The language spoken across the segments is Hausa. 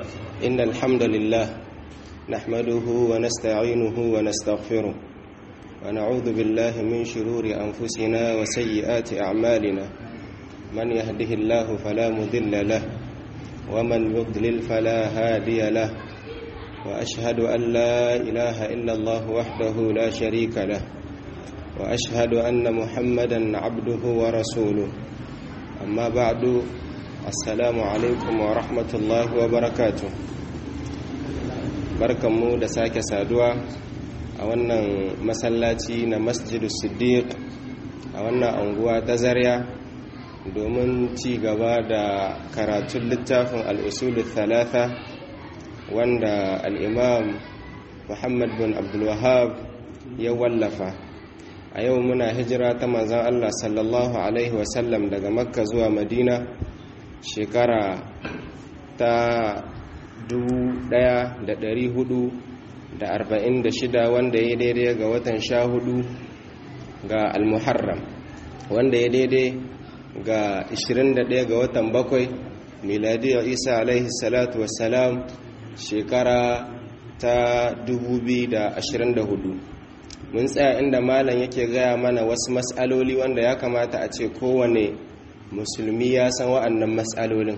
إن الحمد لله نحمده ونستعينه ونستغفره ونعوذ بالله من شرور أنفسنا وسيئات أعمالنا من يهده الله فلا مضل له ومن يضلل فلا هادي له وأشهد أن لا إله إلا الله وحده لا شريك له وأشهد أن محمدا عبده ورسوله أما بعد السلام عليكم ورحمة الله وبركاته barkanmu da sake saduwa a wannan masallaci na masjidu siddiq a wannan anguwa ta zarya domin ci gaba da karatun littafin al'usulun thalatha wanda al'imam muhammad bin abdulwahab ya wallafa a yau muna hijira ta manzan allah sallallahu alaihi wasallam daga makka zuwa madina shekara ta 1446 wanda ya daidai ga watan sha hudu ga almuharram wanda ya daidai ga 21 ga watan bakwai miladiyar isa alaihi salatu wassalam shekara ta 2024 mun tsaya inda malam yake gaya mana wasu matsaloli wanda ya kamata a ce kowane musulmi ya san wa'annan matsalolin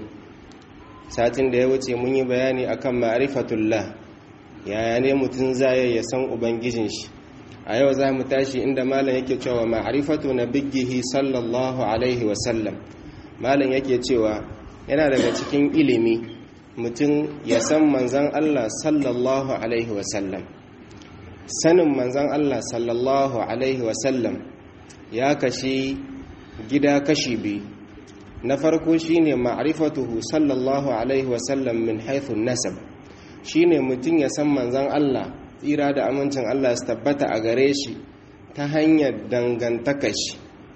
satin da ya wuce mun yi bayani akan ma'rifatullah yaya ne mutum zai ya san ubangijin shi a yau za mu tashi inda malam yake cewa ma'rifatu nabiyhi sallallahu alaihi wasallam malam yake cewa yana daga cikin ilimi mutum ya san manzan Allah sallallahu alaihi wasallam sanin manzan Allah sallallahu alaihi wasallam ya kashi gida kashi biyu na farko shine ma'rifatuhu sallallahu alaihi wasallam min haythu nasab shine mutum ya san manzon Allah tsira da amincin Allah su tabbata a gare shi ta hanyar dangantaka shi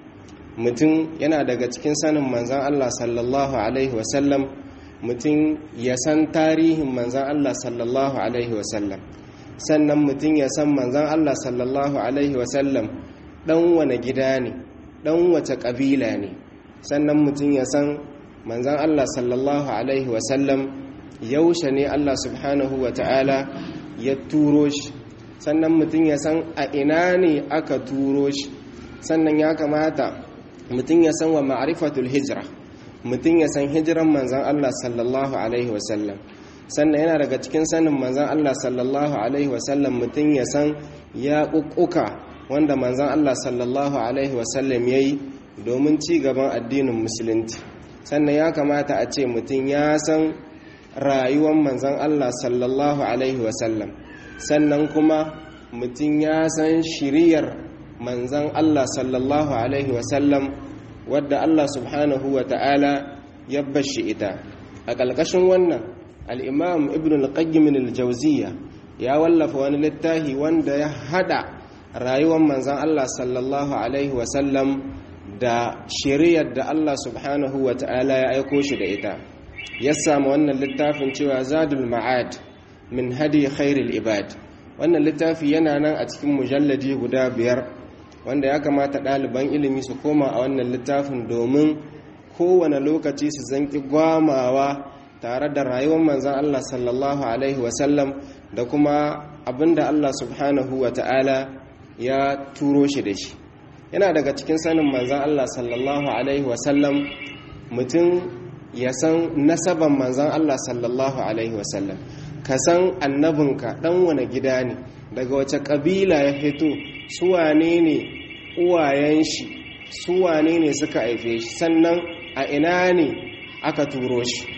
mutum yana daga cikin sanin manzon Allah sallallahu alaihi wasallam mutum ya san tarihin manzon Allah sallallahu alaihi wasallam sannan mutum ya san manzon Allah sallallahu alaihi wasallam dan wane gida ne dan wace kabila ne sannan mutum ya san manzan Allah sallallahu Alaihi wasallam yaushe ne Allah subhanahu wa ta'ala ya turo shi sannan mutum ya san a ina ne aka turo shi sannan ya kamata mutum ya san wa ma'arifatul hijira mutum ya san hijiran manzan Allah sallallahu Alaihi wasallam sannan yana daga cikin sanin manzan Allah sallallahu Alaihi wasallam mutum ya san ya ƙuƙuka wanda manzan Allah sallallahu Alaihi wasallam ya yi domin ci gaban addinin musulunci sannan ya kamata a ce mutum ya san rayuwar manzan Allah sallallahu alaihi wasallam sannan kuma mutum ya san shiriyar manzan Allah sallallahu alaihi wasallam wadda Allah subhanahu wa ta'ala ya bashi ita a ƙalƙashin wannan al'imam ibn al-qayyim al-jauziya ya wallafa wani littafi wanda ya hada rayuwar manzan Allah sallallahu alaihi wasallam da shiriyar da Allah subhanahu wa ta'ala ya aiko shi da ita ya samu wannan littafin cewa zadul ma'ad min hadi khairul ibad wannan littafi yana nan a cikin mujalladi guda biyar wanda ya kamata ɗaliban ilimi su koma a wannan littafin domin kowane lokaci su zanki gwamawa tare da rayuwar manzan Allah sallallahu alaihi wasallam da kuma abinda Allah subhanahu wa ta'ala ya turo shi da shi yana daga cikin sanin manzan Allah sallallahu Alaihi wasallam mutum ya san nasaban manzan Allah sallallahu Alaihi wasallam ka san annabinka ɗan wane gida ne daga wace ƙabila ya fito suwane ne uwayen shi suwane ne suka haife shi sannan a ina ne aka turo shi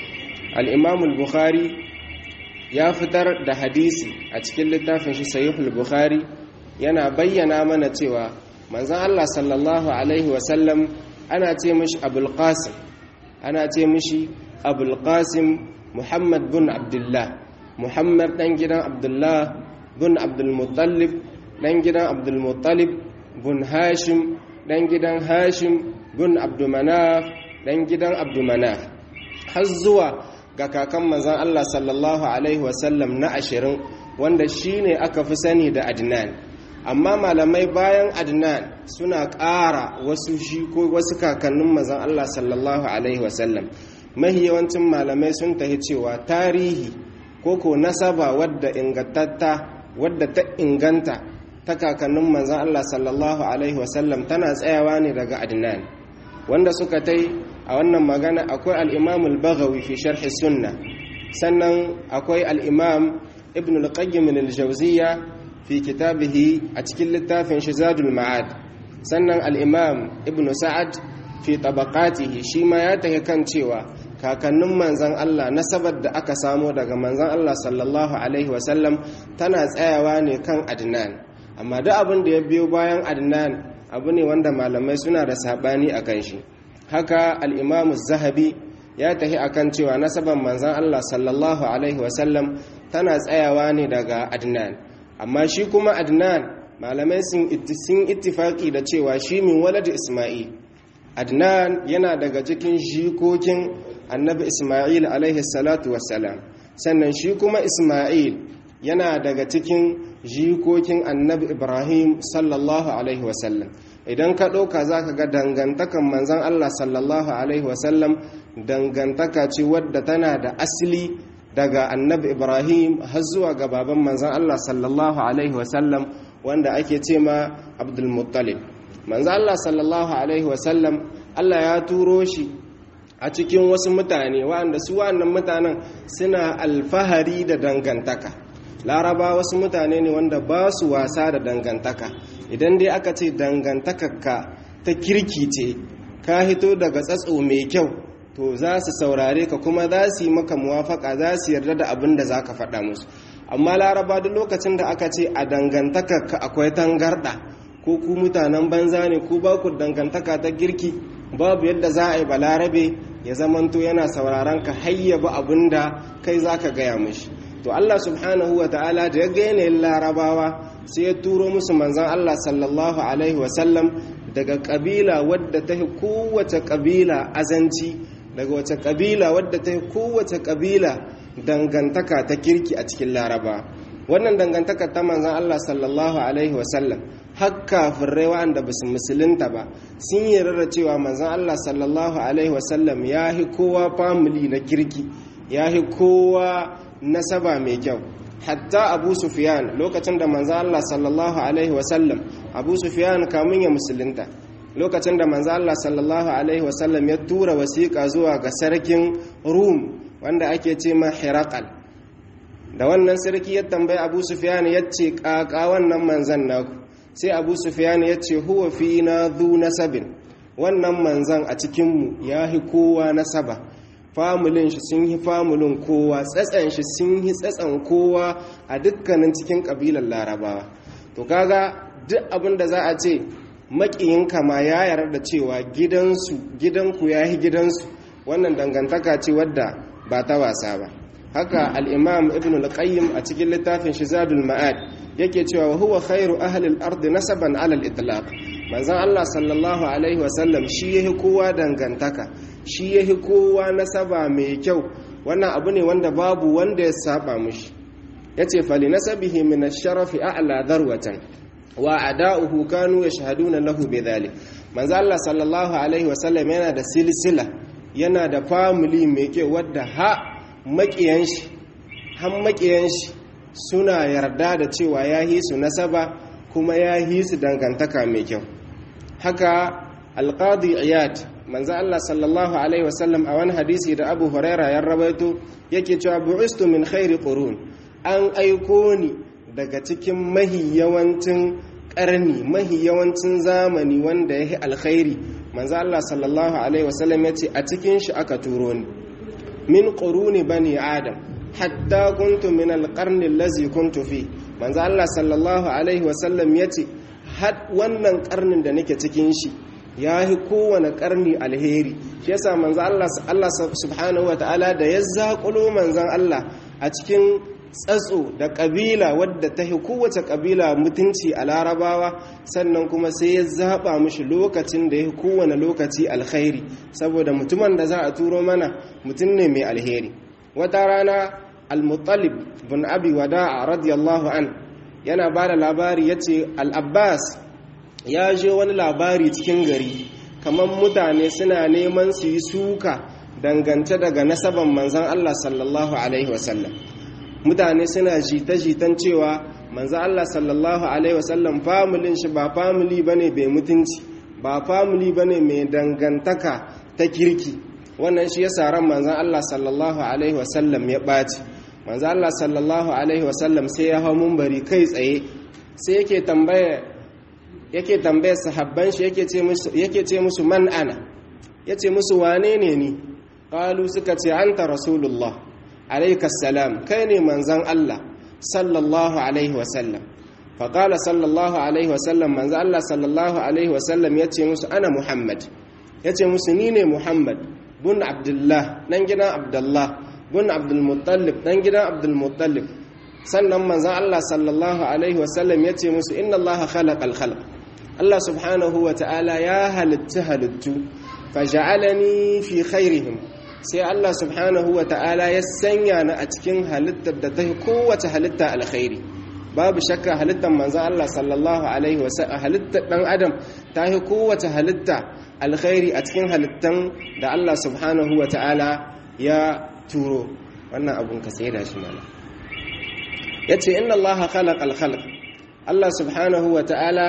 al'imamul bukhari ya fitar da hadisi a cikin littafin shi sayihul bukhari yana bayyana mana cewa manzan Allah sallallahu Alaihi wasallam ana ce mishi abulqasim ana ce mishi abulqasim muhammad bin abdullah muhammad dan gidan abdullah bin abdulmuttalib dan gidan abdulmuttalib bin hashim dan gidan hashim bin abdumanaf dan gidan abdumanaf har zuwa ga kakan manzan Allah sallallahu Alaihi wasallam na ashirin wanda shine aka fi sani da adnan amma malamai bayan adnan suna ƙara wasu shi ko wasu kakannin mazan Allah sallallahu alaihi wasallam mahi yawancin malamai sun tahi cewa tarihi ko ko nasaba wadda ingantatta wadda ta inganta ta kakannin manzan Allah sallallahu alaihi wasallam tana tsayawa ne daga adnan wanda suka tai a wannan magana akwai al-imam al-baghawi fi sharh sunna sannan akwai al-imam ibn al-qayyim al-jawziyya fi kitabihi a cikin littafin shizadul ma'ad sannan al-imam ibn sa'ad fi tabaqatihi shi ma ya tahi kan cewa kakannin manzan Allah nasabar da aka samo daga manzan Allah sallallahu alaihi wasallam tana tsayawa ne kan adnan amma duk abin da ya biyo bayan adnan abu ne wanda malamai suna da sabani a kan shi haka al-imam zahabi ya tahi akan cewa nasabar manzan Allah sallallahu alaihi wasallam tana tsayawa ne daga adnan amma shi kuma adnan malamai sun ittifaki da cewa shi min walad isma'il adnan yana daga cikin jikokin annabi isma'il alaihi salatu wassalam sannan shi kuma isma'il yana daga cikin jikokin annabi ibrahim sallallahu alaihi wasallam idan ka ɗauka za ka ga dangantakan manzan allah sallallahu alaihi wasallam dangantaka ce wadda tana da asili daga annabi ibrahim har zuwa ga baban manzan allah sallallahu alaihi wasallam wanda ake ce ma abdulmuttalib manzan allah sallallahu alaihi wasallam allah ya turo shi a cikin wasu mutane wanda su wannan mutanen suna alfahari da dangantaka laraba wasu mutane ne wanda ba su wasa da dangantaka idan dai aka ce dangantakarka ta kirki ce ka hito daga tsatso mai kyau to za su saurare ka kuma za su yi maka muwafaka za su yarda da abin da za ka faɗa musu amma laraba duk lokacin da aka ce a dangantakarka akwai tangarɗa ko ku mutanen banza ne ku ba ku dangantaka ta girki babu yadda za a yi balarabe ya zamanto yana sauraron ka hayyaba abin da kai za ka gaya mishi to Allah subhanahu wa ta'ala da ya ga yanayin larabawa sai ya turo musu manzan Allah sallallahu alaihi wasallam daga kabila wadda ta yi kowace kabila azanci daga wace kabila wadda ta yi kowace kabila dangantaka ta kirki a cikin laraba wannan dangantaka ta manzan Allah sallallahu alaihi wasallam har kafirai wa'anda ba su musulunta ba sun yi rarra cewa manzan Allah sallallahu alaihi wasallam ya yi kowa famili na kirki ya yi kowa nasaba mai kyau hatta abu sufiyan lokacin da manzan Allah sallallahu alaihi wasallam abu sufiyan kamun ya musulunta lokacin da manzan Allah sallallahu alaihi wasallam ya tura wasiƙa zuwa ga sarkin rum wanda ake ce ma hirakal da wannan sarki ya tambayi abu sufiyan ya ce ƙaƙa wannan manzan naku sai abu sufiyan ya ce huwa fi na zu nasabin wannan manzan a cikinmu ya hi kowa nasaba famulin shi sun yi famulin kowa tsatsan shi sun yi tsatsan kowa a dukkanin cikin ƙabilar larabawa to kaga duk abin da za a ce maƙiyinka ma ya yarda da cewa gidansu gidanku ya yi gidansu wannan dangantaka ce wadda ba ta wasa ba haka al'imam ibn al-qayyim a cikin littafin shizadul ma'ad yake cewa wa huwa khairu ahlil ardi nasaban alal itlaq manzon Allah sallallahu alaihi wasallam shi yahi kowa dangantaka shi yahi kowa nasaba mai kyau wannan abu ne wanda babu wanda ya saba mushi yace fali nasabihi min ash-sharafi a'la darwatan wa ada'uhu kanu yashhaduna lahu bidhalik manzon Allah sallallahu alaihi wasallam yana da silsila yana da family mai kyau wadda ha makiyan shi han makiyan shi suna yarda da cewa ya yi su nasaba kuma ya yi su dangantaka mai kyau haka alqadi iyad manzo Allah sallallahu alaihi wasallam a wani hadisi da Abu Huraira ya rawaito yake cewa bu'istu min khairi qurun an aiko ni daga cikin mahi yawancin karni mahi yawancin zamani wanda yake alkhairi manzo Allah sallallahu alaihi wasallam yace a cikin shi aka turo ni min quruni bani adam hatta kuntu min alqarni allazi kuntu fi manzo Allah sallallahu alaihi wasallam yace had wannan karnin da nake cikin shi yahi kowane karni alheri shi yasa manzo Allah Allah subhanahu wataala da ya zakulo manzon Allah a cikin tsatso da kabila wadda ta hi kowace kabila mutunci a larabawa sannan kuma sai ya zaba mishi lokacin da ya kowane lokaci alkhairi saboda mutumin da za a turo mana mutum ne mai alheri wata rana al-muttalib bin abi wada'a radiyallahu an yana ba da labari ya ce al-abbas ya je wani labari cikin gari kamar mutane suna neman su yi suka dangance daga nasaban manzan Allah sallallahu alaihi wasallam mutane suna jita-jitan cewa manzan Allah sallallahu alaihi wasallam familin shi ba famili bane bai mutunci ba famili bane mai dangantaka ta kirki wannan shi yasa ran manzan Allah sallallahu alaihi wasallam ya ɓaci manzan Allah sallallahu alaihi wasallam sai ya hau mumbari kai tsaye sai yake tambaya yake tambaya sahabban shi yake ce musu yake ce musu man ana yace musu wane ne ni qalu suka ce anta rasulullah alayka salam kai ne manzan Allah sallallahu alaihi wasallam faƙala sallallahu alaihi wasallam manzo Allah sallallahu alaihi wasallam ya ce musu ana Muhammad ya ce musu ni ne Muhammad bun Abdullah ɗan gidan Abdullah bun Abdulmuttalib ɗan gidan Abdulmuttalib sannan manzo Allah sallallahu alaihi wasallam ya ce musu inna Allah khalaqal khalq Allah subhanahu wa ta'ala ya halitta halittu faja'alani fi khairihim sai Allah subhanahu wa ta'ala ya sanya ni a cikin halittar da ta kowace halitta alkhairi babu shakka halittar manzo Allah sallallahu alaihi wasallam halittar dan adam ta yi kowace halitta alkhairi a cikin halittan da Allah subhanahu wa ta'ala ya turo wannan abun ka sai da shi mana yace inna Allah khalaqal khalq Allah subhanahu wa ta'ala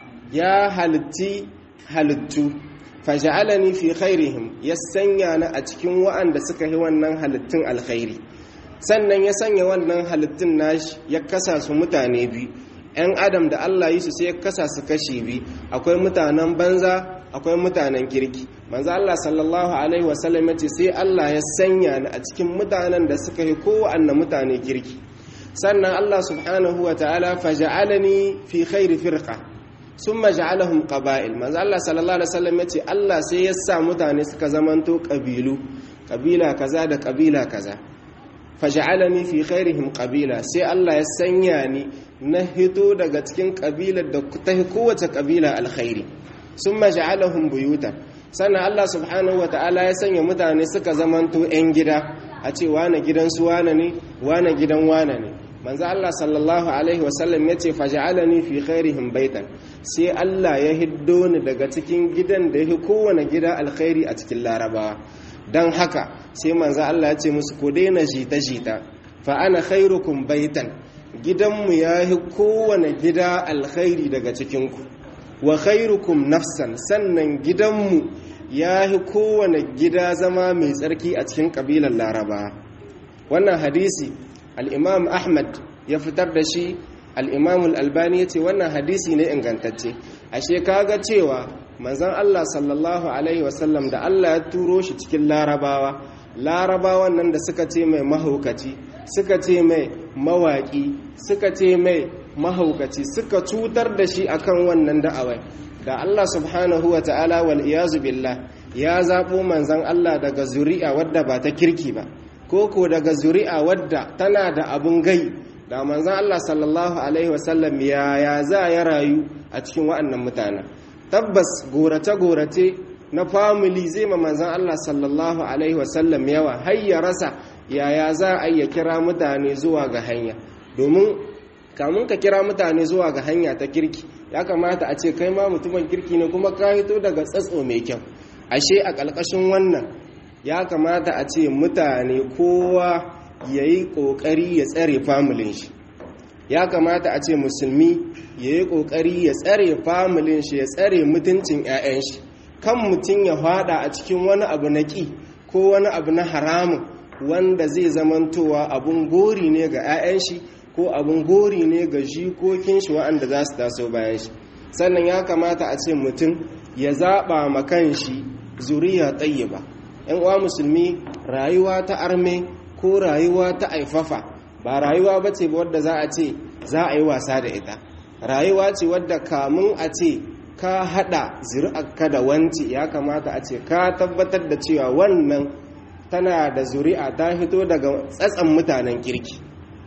ya halitti halittu faja'alani fi khairihim ya sanya ni a cikin wa'anda suka yi wannan halittun alkhairi sannan ya sanya wannan halittun nashi ya kasa su mutane biyu ‘yan adam da Allah yi su sai ya kasa su kashi biyu akwai mutanen banza akwai mutanen kirki manzo Allah sallallahu alaihi wasallam ya ce sai Allah ya sanya ni a cikin mutanen da suka yi kowanne mutane kirki sannan Allah subhanahu wa ta'ala faja'alani fi khairi firqa summa ja'alahum qaba'il manzo Allah sallallahu alaihi wasallam ya ce Allah sai ya sa mutane suka zamanto kabilu kabila kaza da kabila kaza faj'alani fi khairihim qabila sai Allah ya sanya ni na hito daga cikin kabilar da ta kowace kabila alkhairi summa ja'alahum buyutan sannan Allah subhanahu ta'ala ya sanya mutane suka zamanto yan gida a ce wane gidan su wane ne wane gidan wane ne manzo Allah sallallahu alaihi wasallam ya ce faj'alani fi khairihim baitan sai Allah ya hiddo ni daga cikin gidan da ya kowane gida alkhairi a cikin larabawa don haka sai manzo Allah ya ce musu ku daina jita-jita fa ana khairukum baitan gidanmu ya yi kowane gida alkhairi daga cikinku wa khairukum nafsan sannan gidanmu ya yi kowane gida zama mai tsarki a cikin kabilar laraba wannan hadisi al'imam ahmad ya fitar da shi al'imam al'albani ya ce wannan hadisi ne ingantacce ashe kaga cewa manzan Allah sallallahu Alaihi wasallam da Allah ya turo shi cikin larabawa larabawan nan da suka ce mai mahaukaci suka ce mai mawaƙi suka ce mai mahaukaci suka cutar da shi akan wannan da'awai da Allah subhanahu wa ta'ala wal iyazu billah ya zaɓo manzan Allah daga zuri'a wadda ba ta kirki ba koko daga zuri'a wadda tana da abun gai da manzan Allah sallallahu alaihi wasallam ya za ya rayu a cikin wa'annan mutanen tabbas gorace-gorace na family zai ma manzan Allah sallallahu Alaihi wasallam yawa har ya rasa yaya za a iya kira mutane zuwa ga hanya domin kamun ka kira mutane zuwa ga hanya ta kirki ya kamata a ce kai ma mutumin kirki ne kuma ka hito daga tsatso mai kyau ashe a ƙalƙashin wannan ya kamata a ce mutane kowa ya yi ƙoƙari ya tsare familin shi ya kamata a ce musulmi ya yi ƙoƙari ya tsare familin shi ya tsare mutuncin 'ya'yan shi kan mutum ya fada a cikin wani abu na ƙi ko wani abu na haramun wanda zai zamantowa abun gori ne ga 'ya'yan shi ko abun gori ne ga jikokin shi waɗanda za su taso bayan shi sannan ya kamata a ce mutum ya zaɓa ma kan shi zuriya ba. 'yan uwa musulmi rayuwa ta arme ko rayuwa ta aifafa ba rayuwa ba ce wadda za a ce za a yi wasa da ita rayuwa ce wadda kamun a ce ka hada zuri'arka da wanci ya kamata a ce ka tabbatar da cewa wannan tana da zuri'a ta fito daga tsatsan mutanen kirki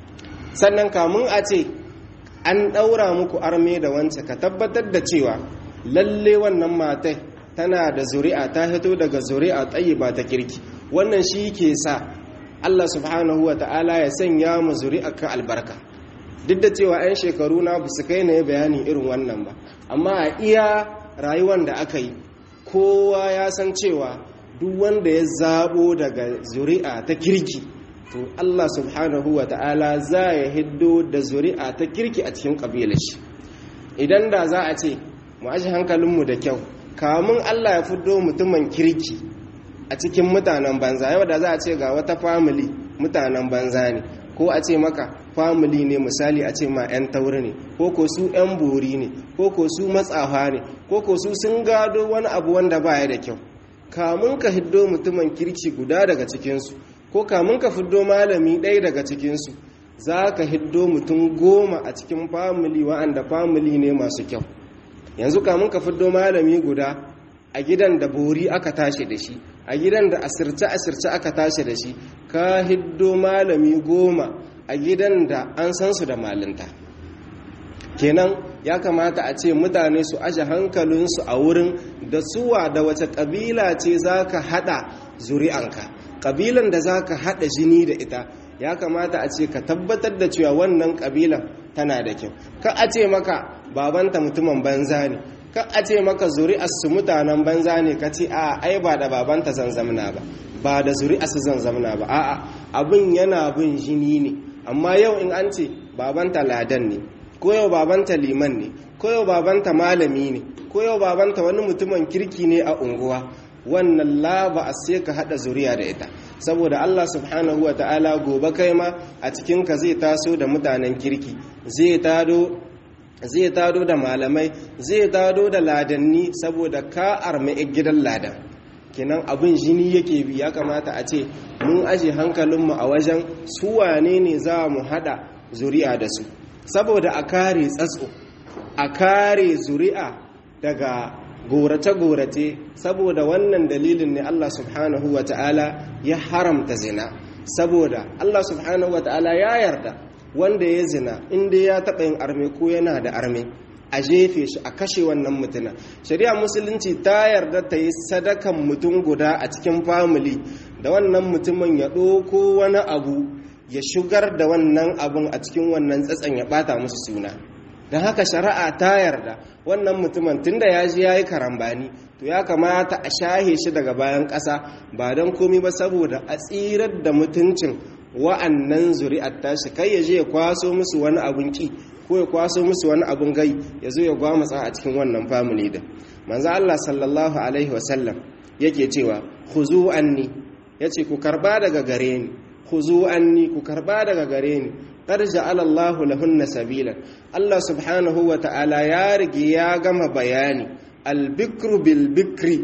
sannan kamun a ce an ɗaura muku arme da wance ka tabbatar da cewa lalle wannan matai tana da zuri'a ta fito daga zuri'a tsayi ba ta kirki wannan shi ke sa Allah subhanahu wa ta'ala ya sanya mu zuri'arka albarka duk da cewa 'yan shekaru na ba su kai na bayani irin wannan ba amma a iya rayuwar da aka yi kowa ya san cewa duk wanda ya zabo daga zuri'a ta kirki to Allah subhanahu wa ta'ala za ya hiddo da zuri'a ta kirki a cikin ƙabilar shi idan da za a ce mu aji hankalinmu da kyau kamun Allah ya fiddo mutumin kirki a cikin mutanen banza yau da za a ce ga wata family mutanen banza ne ko a ce maka family ne misali a ce ma 'yan tauri ne ko ko su 'yan bori ne ko ko su matsafa ne ko ko su sun gado wani abu wanda baya da kyau kamun ka hiddo mutumin kirki guda daga cikinsu ko kamun ka fiddo malami ɗaya daga cikinsu za ka hiddo mutum goma a cikin famili wa'anda famili ne masu kyau yanzu kamun ka fiddo malami guda a gidan da bori aka tashi da shi a gidan da asirce-asirce aka tashi da shi ka hiddo malami goma a gidan da an san su da malinta kenan ya kamata a ce mutane su aje hankalinsu a wurin da suwa da wace ƙabila ce za ka haɗa zuri'anka ƙabilan da za ka haɗa jini da ita ya kamata a ce ka tabbatar da cewa wannan ƙabilan tana da kyau ka a ce maka babanta mutumin banza ne ka a ce maka zuri'arsu mutanen banza ne ka ce a ai ba da babanta zanzamna ba ba da zuri'arsu zanzamna ba a'a abin yana bin jini ne amma yau in an ce babanta ladan ne ko yau babanta liman ne ko yau babanta malami ne ko yau babanta wani mutumin kirki ne a unguwa wannan la ba a sai ka hada zuriya da ita saboda Allah subhanahu wa ta'ala gobe kai ma a cikin ka zai taso da mutanen kirki zai tado zai tado da malamai zai tado da ladanni saboda ka armi gidan ladan kenan abin jini yake bi ya kamata a ce mun aje hankalinmu a wajen su wane ne za mu hada zuri'a da su saboda a kare tsatso a kare zuri'a daga gorace-gorace saboda wannan dalilin ne Allah subhanahu wa ta'ala ya haramta zina saboda Allah subhanahu wa ta'ala ya yarda wanda ya zina inda ya taɓa yin arme ko yana da arme a jefe shi a kashe wannan mutuna shari'a musulunci ta yarda ta yi sadakan mutum guda a cikin famili da wannan mutumin ya ɗoko wani abu ya shigar da wannan abun a cikin wannan tsatsan ya ɓata musu suna don haka shari'a ta yarda wannan mutumin tunda ya ji ya yi karambani to ya kamata a shahe shi daga bayan ƙasa ba don komi ba saboda a tsirar da mutuncin wa'annan zuri'ar tashi kai ya je ya kwaso musu wani abun ki ko ya kwaso musu wani abun gai ya zo ya gwamatsa a cikin wannan family din manzo Allah sallallahu alaihi wasallam yake cewa khuzu anni yace ku karba daga gare ni khuzu anni ku karba daga gare ni qad ja'ala Allah lahunna sabilan Allah subhanahu wa ta'ala ya rige ya gama bayani al-bikru bil bikri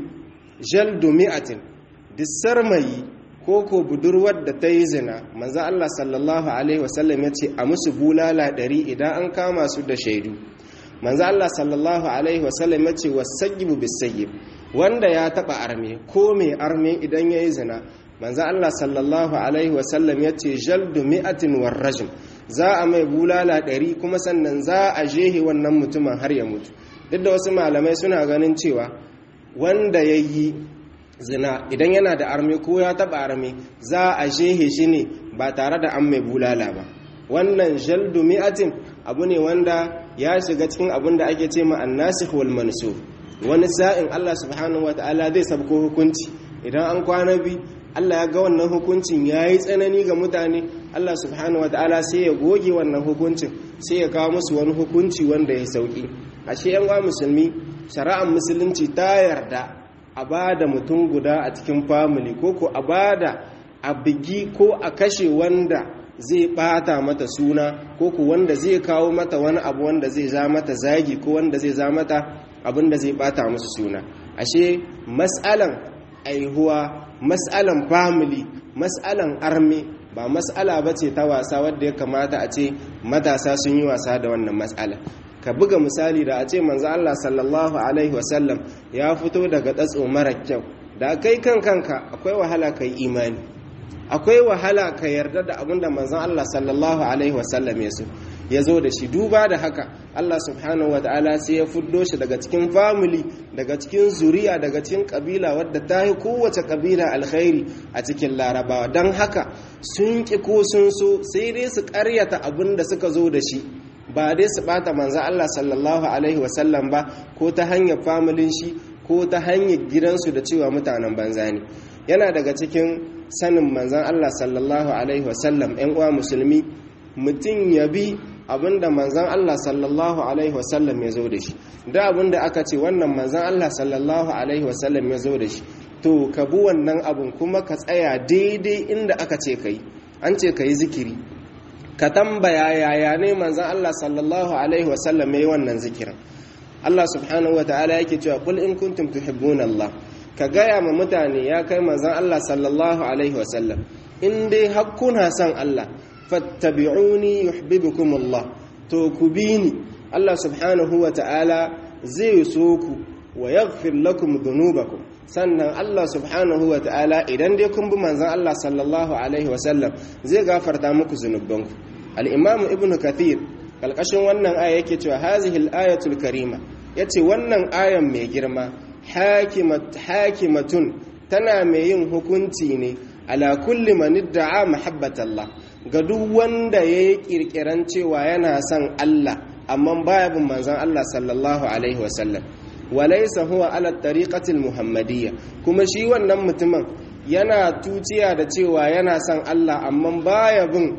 jaldu mi'atin disarmayi ko ko budurwar da ta yi zina manzo Allah sallallahu alaihi wasallam ya ce a musu bulala ɗari idan an kama su da shaidu manzo Allah sallallahu alaihi wasallam ya ce wasayyibu bisayyib wanda ya taba arme ko mai arme idan ya yi zina manzo Allah sallallahu alaihi wasallam ya ce jaldu mi'atin warrajm za a mai bulala ɗari kuma sannan za a jehe wannan mutumin har ya mutu duk da wasu malamai suna ganin cewa wanda ya yi zina idan yana da arme ko ya taba arme za a jehe shi ne ba tare da an mai bulala ba wannan jaldu mi'atin abu ne wanda ya shiga cikin abin da ake ce ma annasikh wal mansukh wani sa'in Allah subhanahu wataala zai sabko hukunci idan an kwana bi Allah ya ga wannan hukuncin yayi tsanani ga mutane Allah subhanahu wataala sai ya goge wannan hukuncin sai ya kawo musu wani hukunci wanda ya sauki ashe yan musulmi shari'ar musulunci ta yarda a ba da mutum guda a cikin family ko ko a ba da a bigi ko a kashe wanda zai bata mata suna ko ko wanda zai kawo mata wani abu wanda zai za mata zagi ko wanda zai za mata abin da zai bata musu suna ashe mas'alan aihuwa mas'alan family mas'alan arme ba mas'ala ba ce ta wasa wadda ya kamata a ce matasa sun yi wasa da wannan mas'ala ka buga misali da a ce manzo Allah sallallahu alaihi wasallam ya fito daga tsatso mara kyau da kai kan kanka akwai wahala kai imani akwai wahala ka yarda da abin da manzon Allah sallallahu alaihi wasallam ya so ya zo da shi duba da haka Allah subhanahu wa ta'ala sai ya fuddo shi daga cikin family daga cikin zuriya daga cikin kabila wadda ta yi kowace kabila alkhairi a cikin larabawa don haka sun ki ko sun so sai dai su karyata abin da suka zo da shi ba dai su bata manzo Allah sallallahu alaihi wasallam ba ko ta hanyar familin shi ko ta hanyar gidansu da cewa mutanen banza ne yana daga cikin sanin manzan Allah sallallahu alaihi wasallam ‘yan uwa musulmi mutum ya bi abinda manzan Allah sallallahu alaihi wasallam ya zo da shi da abinda aka ce wannan manzan Allah sallallahu alaihi wasallam ya zo da shi to ka bi wannan abin kuma ka tsaya daidai inda aka ce ka yi an ce ka yi zikiri ka tambaya yaya ne manzan Allah sallallahu alaihi wasallam ya yi wannan zikirin Allah subhanahu wa ta'ala yake cewa kul in kuntum tuhibbuna Allah ka gaya ma mutane ya kai manzan Allah sallallahu alaihi wasallam in dai hakkuna son Allah fattabi'uni yuhibbukum Allah to ku bi ni Allah subhanahu wa ta'ala zai so ku wa yaghfir lakum dhunubakum sannan Allah subhanahu wa ta'ala idan dai kun bi manzan Allah sallallahu alaihi wasallam zai gafarta muku zunubanku al-imam ibnu kathir kalkashin wannan aya yake cewa hazihil ayatul karima yace wannan ayan mai girma hakimatun tana mai yin hukunci ne ala kulli man idda'a mahabbatallah ga duk wanda yayi kirkiran cewa yana son Allah amma baya bin manzon Allah sallallahu alaihi wasallam walaysa huwa ala tariqati muhammadiyya kuma shi wannan mutumin yana tuciya da cewa yana son Allah amma baya bin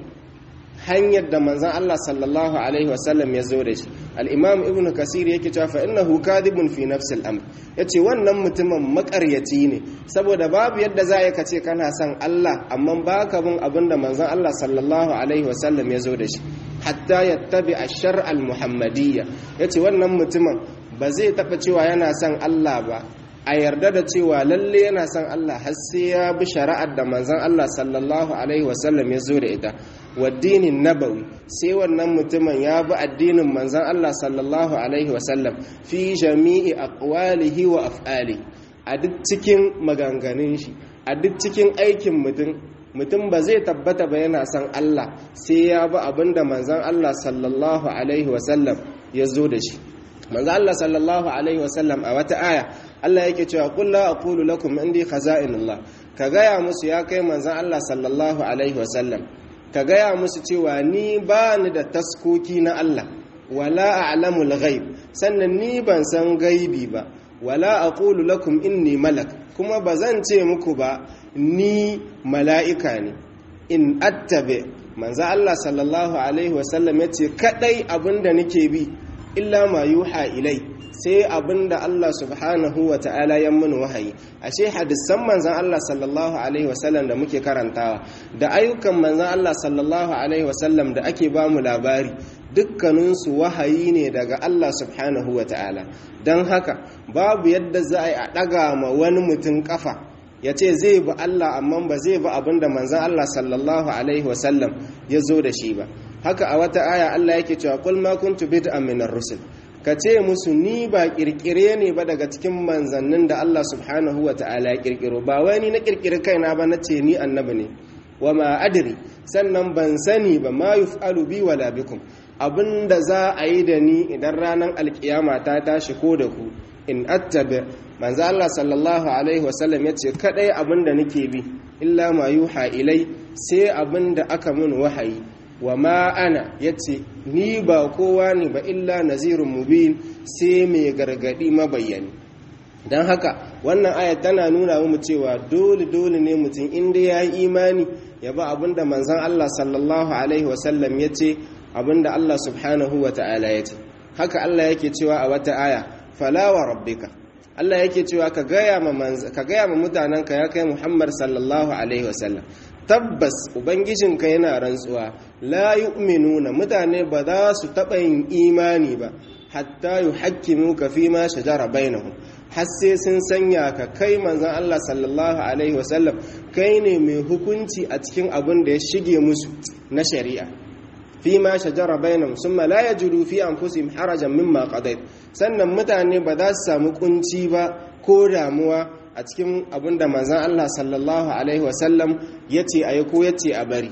hanyar da manzan Allah sallallahu Alaihi wasallam ya zo da shi al'imam ibn kasir yake cewa fa innahu kadibun fi nafsil amr ya ce wannan mutumin makaryaci ne saboda babu yadda za ka ce kana son Allah amma ba ka bin abin da manzan Allah sallallahu Alaihi wasallam ya zo da shi hatta ya tabi a shar'al muhammadiyya ya ce wannan mutumin ba zai taɓa cewa yana son Allah ba a yarda da cewa lalle yana son Allah har sai ya bi shari'ar da manzon Allah sallallahu alaihi wasallam ya zo da ita waddinin nabawi sai wannan mutumin ya bi addinin manzon Allah sallallahu alaihi wasallam fi jami'i aqwalihi wa af'ali a duk cikin maganganun shi a duk cikin aikin mutum mutum ba zai tabbata ba yana son Allah sai ya bi abinda manzon Allah sallallahu alaihi wasallam ya zo da shi manzo Allah sallallahu alaihi wasallam a wata aya Allah yake cewa qul la aqulu lakum indi khaza'inullah ka gaya musu ya kai manzon Allah sallallahu alaihi wasallam ka gaya musu cewa ni ba ni da taskoki na Allah wala a'lamul ghaib sannan ni ban san gaibi ba wala aqulu lakum inni malak kuma bazan ce muku ba ni mala'ika ne in attabe manzo Allah sallallahu alaihi wasallam yace kadai abinda nake bi illa ma yuha ilai sai abinda Allah subhanahu wa ta'ala ya mun wahayi ashe hadisan manzon Allah sallallahu alaihi wasallam da muke karantawa da ayyukan manzon Allah sallallahu alaihi wasallam da ake ba mu labari dukkaninsu wahayi ne daga Allah subhanahu wa ta'ala don haka babu yadda za a yi a ɗaga ma wani mutum ƙafa ya ce zai bi Allah amma ba zai bi abinda manzon Allah sallallahu alaihi wasallam ya zo da shi ba haka a wata aya Allah yake cewa qul ma kuntu bid'an min ar-rusul ka ce musu ni ba kirkire ne ba daga cikin manzannin da Allah subhanahu wa ta'ala ya kirkiro ba wai ni na kirkire kaina ba na ce ni annabi ne wa ma adri sannan ban sani ba ma yuf'alu bi wala bikum abinda za a yi da ni idan ranar alkiyama ta tashi ko da ku in attabi manzo Allah sallallahu alaihi wasallam yace kadai abinda nake bi illa ma yuha ilai sai abinda aka mun wahayi wa ma ana ya ce ni ba kowa ne ba illa nazirun mubin sai mai gargadi mabayyani don haka wannan ayat tana nuna mu cewa dole dole ne mutum inda ya yi imani ya ba abinda manzan Allah sallallahu alaihi wasallam ya ce abinda Allah subhanahu wa ta'ala ya ce haka Allah yake cewa a wata aya falawa rabbika Allah yake cewa ka gaya ma mutanenka ya kai Muhammad sallallahu alaihi wasallam tabbas ubangijinka yana rantsuwa la yu'minuna mutane ba za su taɓa yin imani ba hatta yuhakkimu ka fi ma shajara bainahum har sai sun sanya ka kai manzon Allah sallallahu alaihi wasallam kai ne mai hukunci a cikin abin da ya shige musu na shari'a fi ma shajara bainahum summa la yajidu fi anfusihim harajan mimma qadait sannan mutane ba za su samu kunci ba ko damuwa a cikin abin da manzan Allah sallallahu Alaihi wasallam ya ce a yi ko ya ce a bari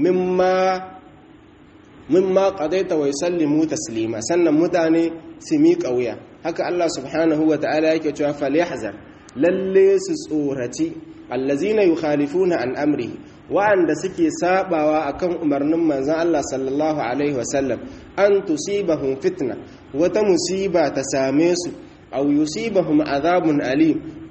mimma ƙadaita wai sallimu taslima sannan mutane su miƙa wuya haka Allah subhanahu wa ta'ala yake cewa falihazar lalle su tsoraci allazina yukhalifuna an amrihi wa'anda suke sabawa akan umarnin manzan Allah sallallahu alaihi wasallam an tusibahum fitna wata musiba ta same su aw yusibahum azabun alim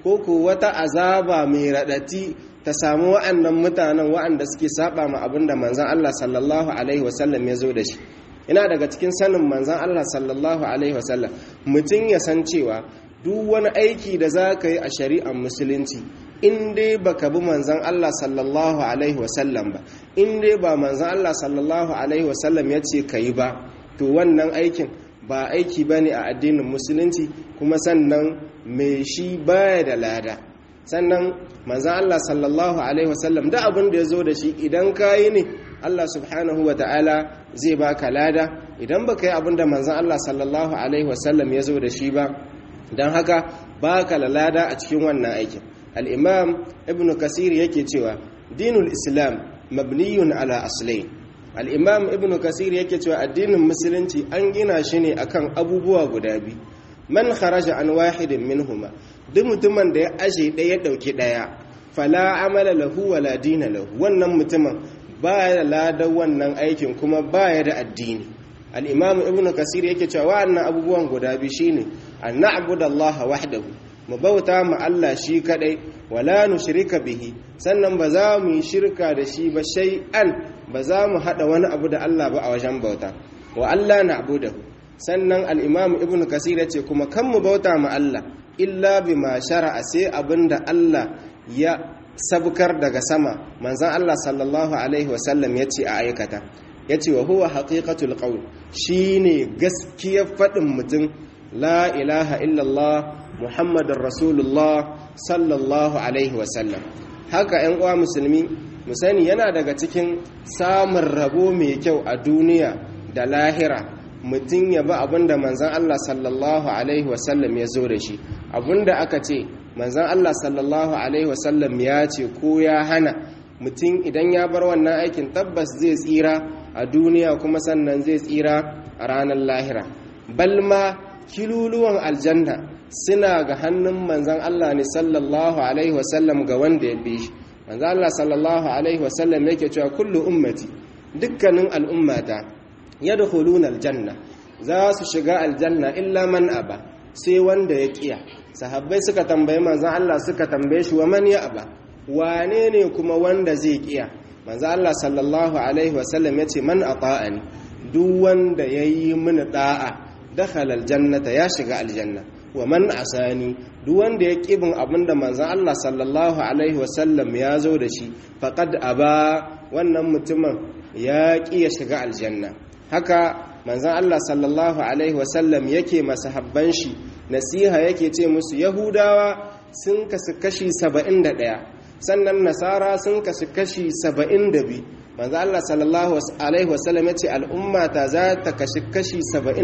ko ko wata azaba mai raɗati ta samu wa'annan mutanen wa'anda suke saba ma abin da manzan Allah sallallahu alaihi wasallam ya zo da shi ina daga cikin sanin manzan Allah sallallahu alaihi wasallam mutum ya san cewa duk wani aiki da za ka yi a shari'ar musulunci in dai baka bi manzan Allah sallallahu alaihi wasallam ba in dai ba manzan Allah sallallahu alaihi wasallam ya ce ka yi ba to wannan aikin ba aiki ba ne a addinin musulunci kuma sannan mai shi baya da lada sannan manzan Allah sallallahu alaihi wasallam da abin da ya zo da shi idan ka yi ne Allah subhanahu wa ta'ala zai baka lada idan baka yi abin da manzan Allah sallallahu alaihi wasallam ya zo da shi ba don haka baka lada a cikin wannan aikin al'imam ibn kasir yake cewa dinul islam mabniyun ala aslain al'imam ibn kasir yake cewa addinin musulunci an gina shi ne akan abubuwa guda biyu man kharaja an wahidin minhuma duk mutumin da ya aje ɗaya ɗauki ɗaya fala amala lahu wala dina lahu wannan mutumin baya da ladan wannan aikin kuma baya da addini al-imam ibn kasir yake cewa wa'annan abubuwan guda biyu shine an na'budu Allah wahdahu mu bauta ma Allah shi kadai wala nushrika bihi sannan ba za mu yi shirka da shi ba shay'an ba za mu hada wani abu da Allah ba a wajen bauta wa Allah na'budahu sannan al-imam ibn kasir yace kuma kan mu bauta ma Allah illa bima shar'a sai abinda Allah ya sabkar daga sama manzon Allah sallallahu alaihi wasallam yace a aikata yace wa huwa haqiqatul qawl shine gaskiyar fadin mutum la ilaha illallah muhammadun rasulullah sallallahu alaihi wasallam haka yan uwa musulmi mu sani yana daga cikin samun rabo mai kyau a duniya da lahira mutum ya bi abinda manzan Allah sallallahu alaihi wasallam ya zo da shi abinda aka ce manzan Allah sallallahu alaihi wasallam ya ce ko ya hana mutum idan ya bar wannan aikin tabbas zai tsira a duniya kuma sannan zai tsira a ranar lahira balma kiluluwan aljanna suna ga hannun manzan Allah ne sallallahu alaihi wasallam ga wanda ya bi shi manzan Allah sallallahu alaihi wasallam yake cewa kullu ummati dukkanin al'ummata yadkhuluna aljanna za su shiga aljanna illa man aba sai wanda ya kiya sahabbai suka tambaye manzan Allah suka tambaye shi wa man ya aba wane ne kuma wanda zai kiya manzan Allah sallallahu alaihi wasallam yace man ata'ani duk wanda yayi mini da'a dakhala aljannata ya shiga aljanna wa man asani duk wanda ya kibin abinda manzon Allah sallallahu alaihi wasallam ya zo da shi faqad aba wannan mutumin ya ki ya shiga aljanna haka manzon Allah sallallahu alaihi wasallam yake masahabban shi nasiha yake ce musu yahudawa sun kasu kashi 71 sannan nasara sun kasu kashi 72 manzo Allah sallallahu alaihi wasallam yace al'umma ta za ta kashi kashi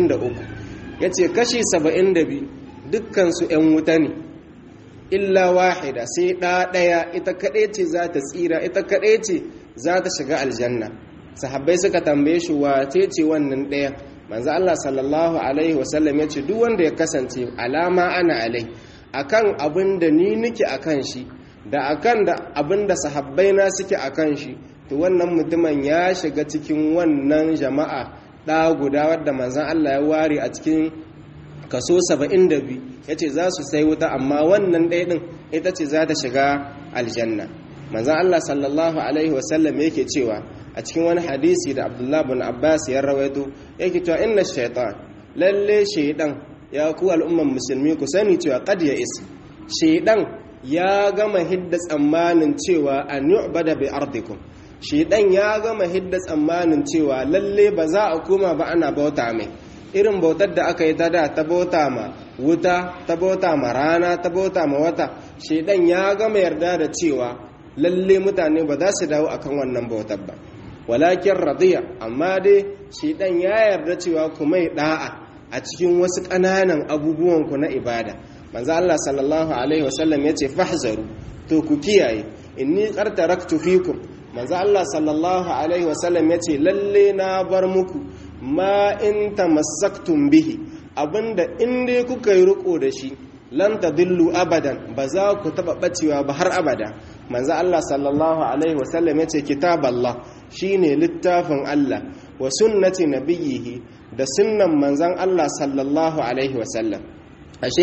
73 yace kashi 72 dukkan su ƴan wuta ne illa wahida sai ɗa ɗaya ita kaɗai ce za ta tsira ita kaɗai ce za ta shiga aljanna sahabbai suka tambaye shi wace ce wannan ɗaya manzo Allah sallallahu alaihi wasallam yace duk wanda ya kasance alama ana alai akan abin da ni nake akan shi da akan da abin da sahabbai na suke akan shi to wannan mutumin ya shiga cikin wannan jama'a ɗa guda wadda manzan Allah ya ware a cikin kaso 72 ya ce za su sai wuta amma wannan ɗaya ɗin ita ce za ta shiga aljanna manzan Allah sallallahu Alaihi wasallam yake cewa a cikin wani hadisi da abdullah bin abbas ya rawaito yake cewa inna shaitan lalle shaidan ya ku al'umman musulmi ku sani cewa qad ya is shaidan ya gama hidda tsammanin cewa an yu'bada bi ardikum shedan ya gama hidda tsammanin cewa lalle ba za a koma ba ana bauta mai irin bautar da aka yi ta da ta bauta ma wuta ta bauta ma rana ta bauta ma wata shedan ya gama yarda da cewa lalle mutane ba za su dawo akan wannan bautar ba walakin radiya amma dai shedan ya yarda cewa ku mai da'a a cikin wasu ƙananan abubuwan ku na ibada manzo Allah sallallahu alaihi wasallam yace fahzaru to ku kiyaye inni qad taraktu fikum manzo Allah sallallahu alaihi wasallam yace lalle na bar muku ma in tamassaktum bihi abinda in dai kuka yi riko da shi lan tadillu abadan ba za ku taba bacewa ba har abada manzo Allah sallallahu alaihi wasallam yace kitaballah shine littafin Allah wa sunnati nabiyhi da sunnan manzon Allah sallallahu alaihi wasallam ashe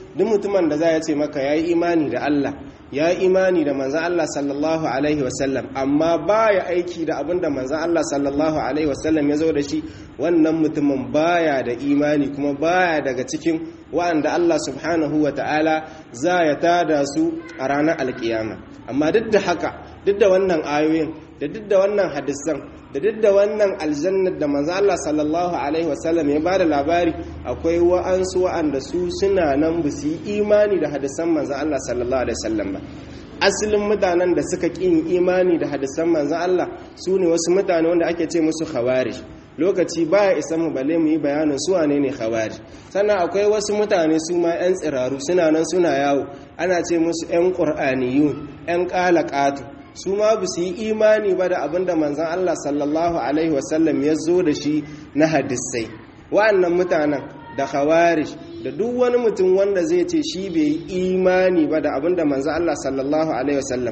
duk mutumin da za ya ce maka ya yi imani da Allah ya yi imani da manzan Allah sallallahu alaihi wasallam amma baya aiki da abin da manzan Allah sallallahu alaihi wasallam ya zo da shi wannan mutumin baya da imani kuma baya daga cikin wa'anda Allah subhanahu wa ta'ala za ya tada su a ranar alkiyama amma duk da haka duk da wannan ayoyin da duk da wannan hadisan da duk da wannan aljannar da manzo Allah sallallahu alaihi wasallam ya bada labari akwai wa'ansu wa'anda su suna nan ba su yi imani da hadisan manzo Allah sallallahu alaihi wasallam ba asalin mutanen da suka ƙin imani da hadisan manzo Allah su ne wasu mutane wanda ake ce musu khawarij lokaci baya isa mu balle mu yi bayanin su wane ne khawarij sannan akwai wasu mutane su ma yan tsiraru suna nan suna yawo ana ce musu yan qur'aniyun yan qalaqatu su ma ba su yi imani ba da abin da manzan Allah sallallahu Alaihi wasallam ya zo da shi na hadisai wa'annan mutanen da khawarij da duk wani mutum wanda zai ce shi bai yi imani ba da abin da manzan Allah sallallahu Alaihi wasallam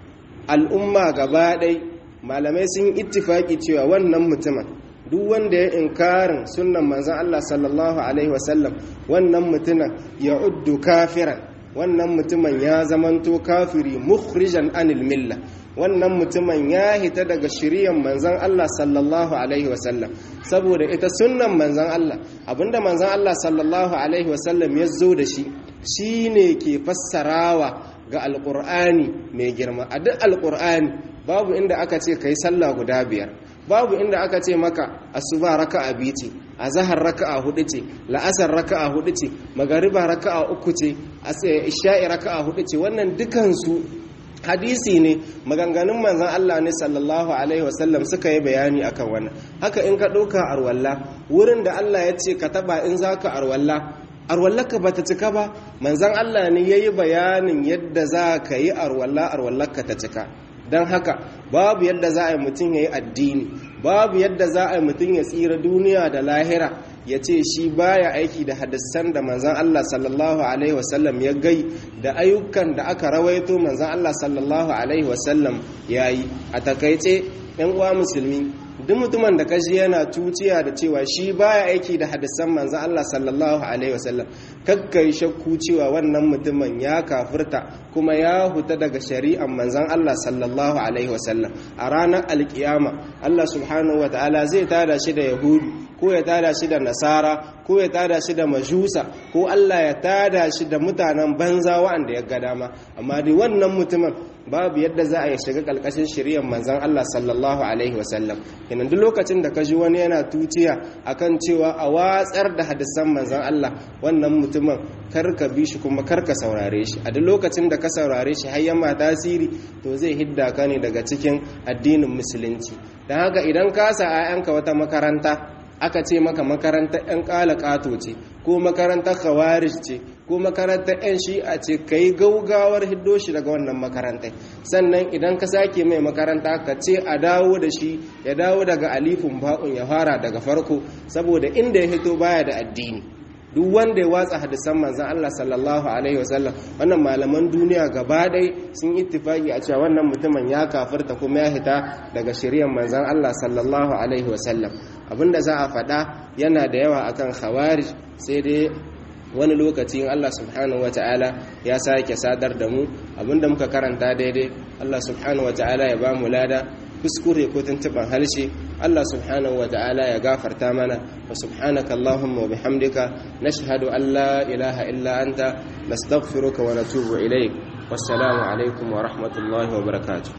al'umma gaba ɗai malamai sun ittifaki cewa wannan mutumin duk wanda ya inkarin sunan manzan Allah sallallahu Alaihi wasallam wannan mutumin ya uddu kafiran wannan mutumin ya zamanto kafiri mukhrijan anil milla wannan mutumin ya hita daga shiriyan manzan Allah sallallahu alaihi wasallam saboda ita sunnan manzan Allah abinda manzan Allah sallallahu alaihi wasallam ya zo da shi shine ke fassarawa ga alqur'ani mai girma a duk alqur'ani babu inda aka ce kai sallah guda biyar babu inda aka ce maka asuba raka'a biyu ce azhar raka'a hudu ce la'asar raka'a hudu ce magariba raka'a uku ce isha'i raka'a hudu ce wannan dukansu hadisi ne maganganun manzon Allah ne sallallahu alaihi wasallam suka yi bayani akan wannan haka in ka ɗauka arwalla wurin da Allah ya ce ka taba in zaka arwalla arwallaka bata cika ba manzon Allah ne yayi bayanin yadda za ka yi arwalla arwallaka ta cika don haka babu yadda za a yi mutum ya yi addini babu yadda za a yi mutum ya tsira duniya da lahira ya ce shi baya aiki da hadisan da manzan Allah sallallahu alaihi wasallam ya gai da ayyukan da aka rawaito manzan Allah sallallahu alaihi wasallam ya yi a takaice yan uwa musulmi duk mutumin da kashi yana tuciya da cewa shi baya aiki da hadisan manzan Allah sallallahu alaihi wasallam kakkai shakku cewa wannan mutumin ya kafirta kuma ya huta daga shari'an manzan Allah sallallahu alaihi wasallam a ranar alkiyama Allah subhanahu wataala zai tada shi da yahudu ko ya tada shi da nasara ko ya tada shi da majusa ko Allah ya tada shi da mutanen banza wa'anda ya ga dama amma dai wannan mutumin babu yadda za a yi shiga kalkashin shari'ar manzan Allah sallallahu alaihi wasallam kenan duk lokacin da ka ji wani yana tuciya akan cewa a watsar da hadisan manzan Allah wannan mutumin kar ka bi shi kuma kar ka saurare shi a duk lokacin da ka saurare shi har yamma tasiri to zai hidda ka ne daga cikin addinin musulunci don haka idan ka sa 'ya'yanka wata makaranta aka ce maka makarantar 'yan ƙato ce ko makarantar khawarij ce ko makarantar 'yan shi'a ce ka yi gaugawar hiddo shi daga wannan makarantar sannan idan ka sake mai makaranta ka ce a dawo da shi ya dawo daga alifin ba'un ya fara daga farko saboda inda ya hito baya da addini duk wanda ya watsa hadisan manzan Allah sallallahu alaihi wasallam wannan malaman duniya gaba ɗai sun ittifaki a cewa wannan mutumin ya kafirta kuma ya hita daga shari'ar manzan Allah sallallahu alaihi wasallam abinda za a faɗa yana da yawa akan khawarij sai dai wani lokaci in Allah subhanahu wata'ala ya sake sadar da mu abinda muka karanta daidai Allah subhanahu wata'ala ya ba mu lada kuskure ko tuntuban harshe Allah subhanahu wata'ala ya gafarta mana wa subhanaka Allahumma wa bihamdika nashhadu an la ilaha illa anta nastaghfiruka wa natubu ilayk wassalamu alaikum wa rahmatullahi wa barakatuh